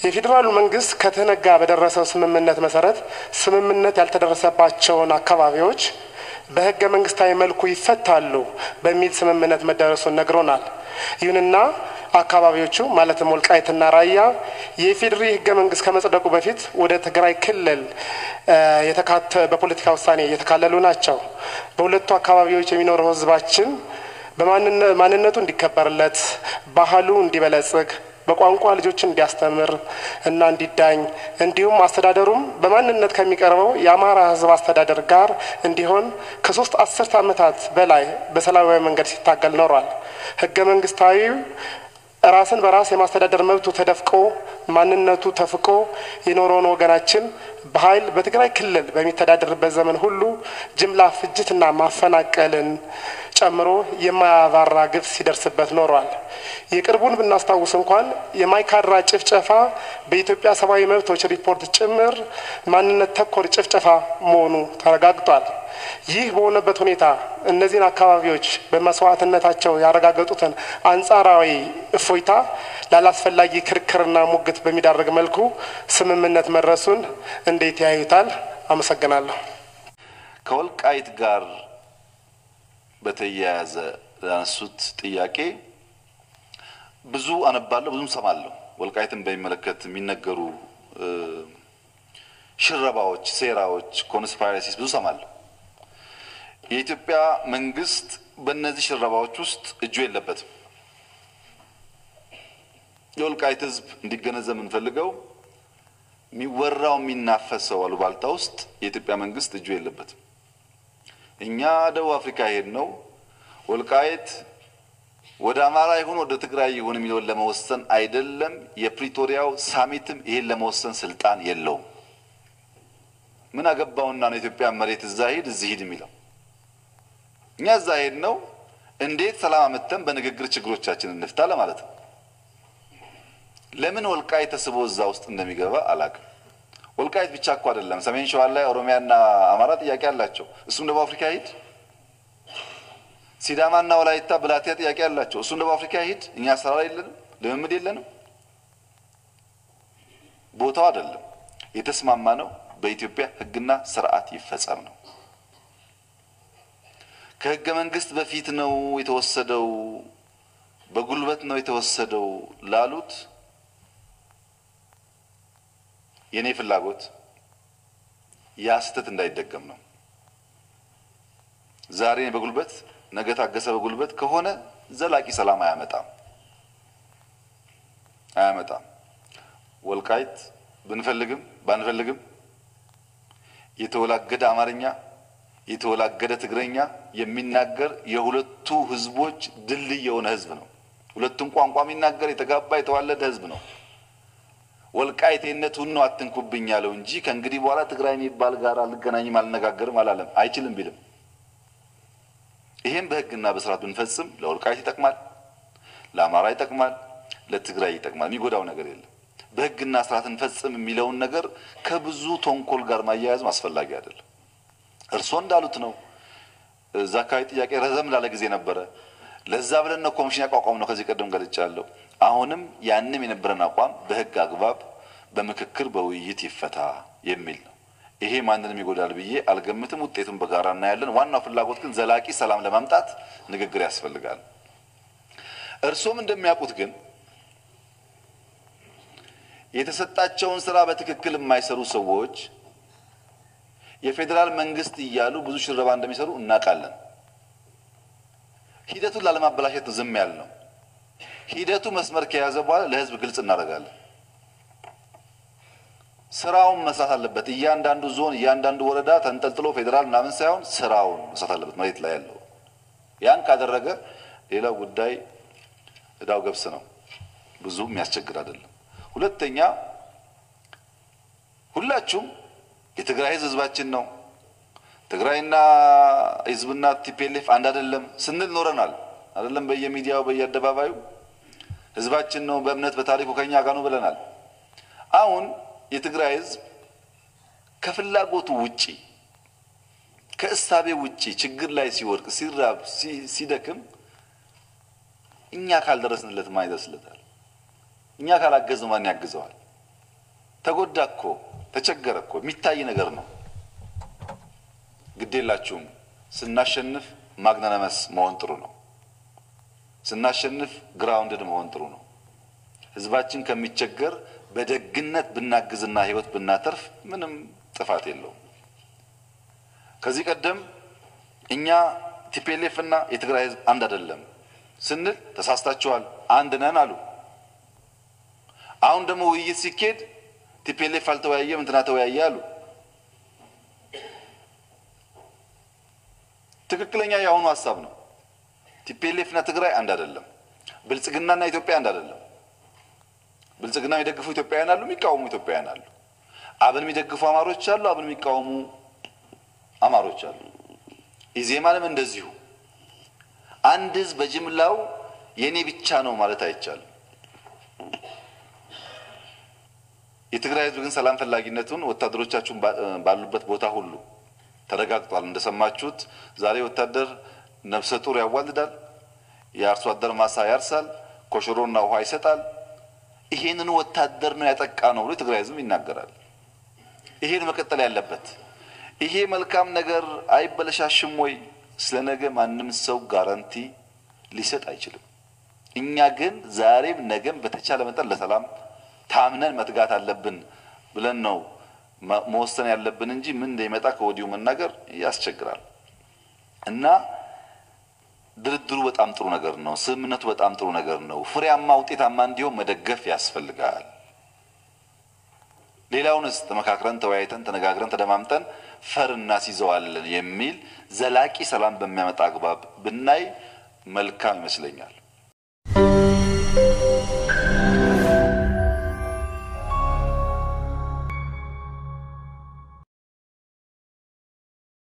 የፌዴራሉ መንግስት ከትህነግ ጋር በደረሰው ስምምነት መሰረት ስምምነት ያልተደረሰባቸውን አካባቢዎች በህገ መንግስታዊ መልኩ ይፈታሉ በሚል ስምምነት መደረሱን ነግሮናል። ይሁንና አካባቢዎቹ ማለትም ወልቃይትና ራያ የኢፌዴሪ ህገ መንግስት ከመጽደቁ በፊት ወደ ትግራይ ክልል የተካተ በፖለቲካ ውሳኔ የተካለሉ ናቸው። በሁለቱ አካባቢዎች የሚኖረው ህዝባችን በማንነቱ እንዲከበርለት፣ ባህሉ እንዲበለጽግ በቋንቋ ልጆችን እንዲያስተምር እና እንዲዳኝ እንዲሁም አስተዳደሩም በማንነት ከሚቀርበው የአማራ ህዝብ አስተዳደር ጋር እንዲሆን ከሶስት አስርት ዓመታት በላይ በሰላማዊ መንገድ ሲታገል ኖሯል። ህገ መንግስታዊ ራስን በራስ የማስተዳደር መብቱ ተደፍቆ ማንነቱ ተፍቆ የኖረውን ወገናችን በኃይል በትግራይ ክልል በሚተዳደርበት ዘመን ሁሉ ጅምላ ፍጅትና ማፈናቀልን ጨምሮ የማያባራ ግፍ ሲደርስበት ኖሯል። የቅርቡን ብናስታውስ እንኳን የማይካድራ ጭፍጨፋ በኢትዮጵያ ሰብአዊ መብቶች ሪፖርት ጭምር ማንነት ተኮር ጭፍጨፋ መሆኑ ተረጋግጧል። ይህ በሆነበት ሁኔታ እነዚህን አካባቢዎች በመስዋዕትነታቸው ያረጋገጡትን አንጻራዊ እፎይታ ላላስፈላጊ ክርክርና ሙግት በሚዳርግ መልኩ ስምምነት መድረሱን እንዴት ያዩታል? አመሰግናለሁ። ከወልቃይት ጋር በተያያዘ ያነሱት ጥያቄ ብዙ አነባለሁ፣ ብዙም ሰማለሁ። ወልቃይትን በሚመለከት የሚነገሩ ሽረባዎች፣ ሴራዎች፣ ኮንስፓይረሲስ ብዙ ሰማለሁ። የኢትዮጵያ መንግስት በእነዚህ ሽረባዎች ውስጥ እጁ የለበትም። የወልቃይት ህዝብ እንዲገነዘብ የምንፈልገው የሚወራው የሚናፈሰው አሉባልታ ውስጥ የኢትዮጵያ መንግስት እጁ የለበትም። እኛ ደቡብ አፍሪካ ሄድ ነው ወልቃይት ወደ አማራ ይሁን ወደ ትግራይ ይሁን የሚለውን ለመወሰን አይደለም። የፕሪቶሪያው ሳሚትም ይሄን ለመወሰን ስልጣን የለውም። ምን አገባውና ነው የኢትዮጵያ መሬት እዛ ሂድ እዚህ ሂድ የሚለው? እኛ እዛ ሄድ ነው እንዴት ሰላም አመተን በንግግር ችግሮቻችን እንፍታ ለማለት ነው። ለምን ወልቃይት ተስቦ እዛ ውስጥ እንደሚገባ አላውቅም። ወልቃይት ብቻ እኮ አይደለም። ሰሜን ሸዋ ላይ ኦሮሚያና አማራ ጥያቄ አላቸው። እሱም ደቡብ አፍሪካ ሂድ። ሲዳማና ወላይታ ብላቴያ ጥያቄ አላቸው። እሱም ደቡብ አፍሪካ ሂድ። እኛ አሰራር የለንም፣ ልምምድ የለንም። ቦታው አይደለም። የተስማማ ነው በኢትዮጵያ ሕግና ስርዓት ይፈጸም ነው። ከህገ መንግስት በፊት ነው የተወሰደው፣ በጉልበት ነው የተወሰደው ላሉት የኔ ፍላጎት ያ ስህተት እንዳይደገም ነው። ዛሬ በጉልበት ነገ ታገሰ በጉልበት ከሆነ ዘላቂ ሰላም አያመጣም አያመጣም። ወልቃይት ብንፈልግም ባንፈልግም የተወላገደ አማርኛ የተወላገደ ትግረኛ የሚናገር የሁለቱ ህዝቦች ድልድይ የሆነ ህዝብ ነው። ሁለቱም ቋንቋ የሚናገር የተጋባ የተዋለደ ህዝብ ነው። ወልቃይቴነቱን ነው አትንኩብኝ ያለው እንጂ ከእንግዲህ በኋላ ትግራይ የሚባል ጋር አልገናኝም አልነጋገርም አላለም። አይችልም ቢልም ይሄም በህግና በስርዓት ብንፈጽም ለወልቃይት ይጠቅማል፣ ለአማራ ይጠቅማል፣ ለትግራይ ይጠቅማል። የሚጎዳው ነገር የለም። በህግና ስርዓት እንፈጽም የሚለውን ነገር ከብዙ ተንኮል ጋር ማያያዝም አስፈላጊ አይደለም። እርስዎ እንዳሉት ነው። እዛ አካባቢ ጥያቄ ረዘም ላለ ጊዜ ነበረ። ለዛ ብለን ነው ኮሚሽን ያቋቋም ነው። ከዚህ ቀደም ገልጫለሁ። አሁንም ያንም የነበረን አቋም በህግ አግባብ በምክክር በውይይት ይፈታ የሚል ነው። ይሄ ማንንም ይጎዳል ብዬ አልገምትም። ውጤቱን በጋራ እናያለን። ዋናው ፍላጎት ግን ዘላቂ ሰላም ለማምጣት ንግግር ያስፈልጋል። እርስዎም እንደሚያውቁት ግን የተሰጣቸውን ስራ በትክክል የማይሰሩ ሰዎች የፌዴራል መንግስት እያሉ ብዙ ሽረባ እንደሚሰሩ እናውቃለን። ሂደቱን ላለማበላሸት ዝም ያል ነው። ሂደቱ መስመር ከያዘ በኋላ ለህዝብ ግልጽ እናደርጋለን። ስራውን መስራት አለበት። እያንዳንዱ ዞን፣ እያንዳንዱ ወረዳ ተንጠልጥሎ ፌዴራል ምናምን ሳይሆን ስራውን መስራት አለበት፣ መሬት ላይ ያለው። ያን ካደረገ ሌላው ጉዳይ እዳው ገብስ ነው። ብዙ የሚያስቸግር አይደለም። ሁለተኛ ሁላችሁም የትግራይ ህዝብ ህዝባችን ነው። ትግራይና ህዝብና ቲፒኤልኤፍ አንድ አይደለም ስንል ኖረናል። አይደለም በየሚዲያው በየአደባባዩ ህዝባችን ነው፣ በእምነት በታሪኩ ከኛ ጋር ነው ብለናል። አሁን የትግራይ ህዝብ ከፍላጎቱ ውጪ ከእሳቤ ውጪ ችግር ላይ ሲወድቅ፣ ሲራብ፣ ሲደክም እኛ ካልደረስንለት ማን ይደርስለታል? እኛ ካላገዝነው ማን ያግዘዋል? ተጎዳ እኮ ተቸገረ እኮ የሚታይ ነገር ነው። ግዴላችሁም ስናሸንፍ ማግናነመስ መሆን ጥሩ ነው። ስናሸንፍ ግራውንድድ መሆን ጥሩ ነው። ህዝባችን ከሚቸገር በደግነት ብናግዝና ህይወት ብናተርፍ ምንም ጥፋት የለውም። ከዚህ ቀደም እኛ ቲፒኤልኤፍ እና የትግራይ ህዝብ አንድ አይደለም ስንል ተሳስታችኋል፣ አንድ ነን አሉ። አሁን ደግሞ ውይይት ሲኬድ ቲፒኤልኤፍ አልተወያየም እንትና ተወያየ አሉ። ትክክለኛ የአሁኑ ሀሳብ ነው። ቲፒኤልኤፍ እና ትግራይ አንድ አይደለም። ብልጽግናና ኢትዮጵያ አንድ አይደለም። ብልጽግና የሚደግፉ ኢትዮጵያውያን አሉ፣ የሚቃወሙ ኢትዮጵያውያን አሉ። አብን የሚደግፉ አማሮች አሉ፣ አብን የሚቃወሙ አማሮች አሉ። ኢዜማንም እንደዚሁ። አንድ ህዝብ በጅምላው የኔ ብቻ ነው ማለት አይቻልም። የትግራይ ህዝብ ግን ሰላም ፈላጊነቱን ወታደሮቻችሁን ባሉበት ቦታ ሁሉ ተረጋግጧል። እንደሰማችሁት ዛሬ ወታደር ነፍሰ ጡር ያዋልዳል፣ የአርሶ አደር ማሳ ያርሳል፣ ኮሽሮና ውሃ ይሰጣል። ይሄንን ወታደር ነው ያጠቃ ነው ብሎ የትግራይ ህዝብ ይናገራል። ይሄን መቀጠል ያለበት ይሄ መልካም ነገር አይበለሻሽም ወይ? ስለ ነገ ማንም ሰው ጋራንቲ ሊሰጥ አይችልም። እኛ ግን ዛሬም ነገም በተቻለ መጠን ለሰላም ታምነን መትጋት አለብን ብለን ነው መወሰን ያለብን እንጂ ምን እንደሚመጣ ከወዲሁ መናገር ያስቸግራል። እና ድርድሩ በጣም ጥሩ ነገር ነው። ስምምነቱ በጣም ጥሩ ነገር ነው። ፍሬያማ ውጤታማ እንዲሆን መደገፍ ያስፈልጋል። ሌላውንስ ተመካክረን ተወያይተን ተነጋግረን ተደማምጠን ፈር እናስይዘዋለን የሚል ዘላቂ ሰላም በሚያመጣ አግባብ ብናይ መልካም ይመስለኛል።